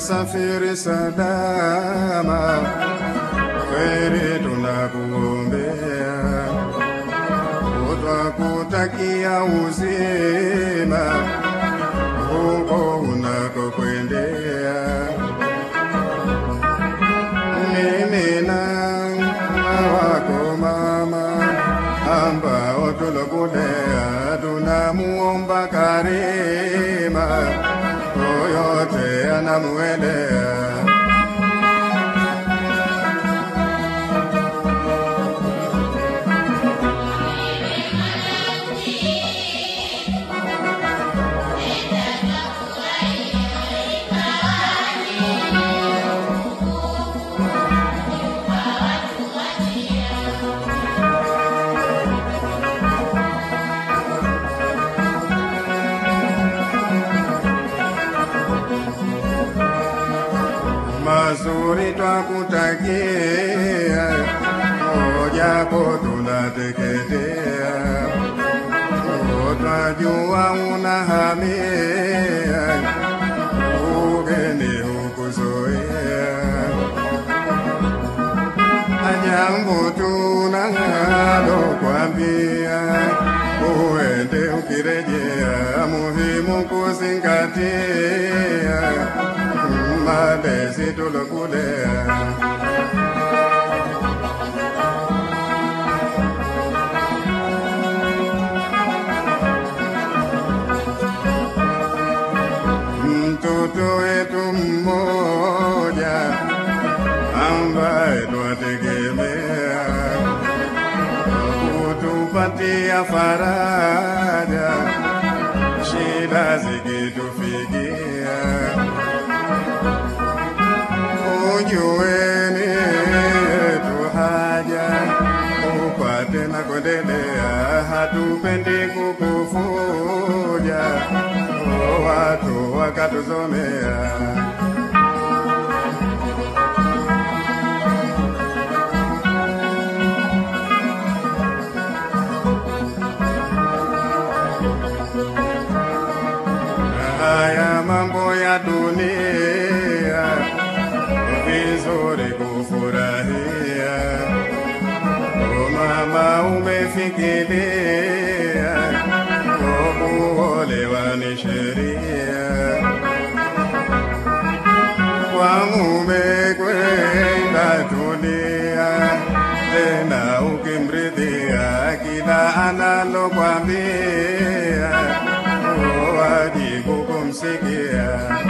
safiri salama, kheri tunakuombea, twakutakia uzima huko unakokwendea. Mimi na wako mama ambao tulokulea, tunamuomba Karima, yoyote anamuelea. mazuri twakutakia, mojapo tunateketea, twajua unahamia, ugeni hukuzoea, jambo tunalo kwambia, uende ukirejea, muhimu kuzingatia malezi tulokulea. Mtoto wetu mmoja ambaye twategemea kutupatia faraja shida zikitufikia ujueni yetu haja upate na kuendelea, hatupendi kukufuja watu wakatuzomea. Haya mambo ya dunia vizuri kufurahia. O mama, umefikiria kwa kuolewa ni sheria, kwa mume kwenda tulia, tena ukimridhia kila analokwambia, o wajibu kumsikia.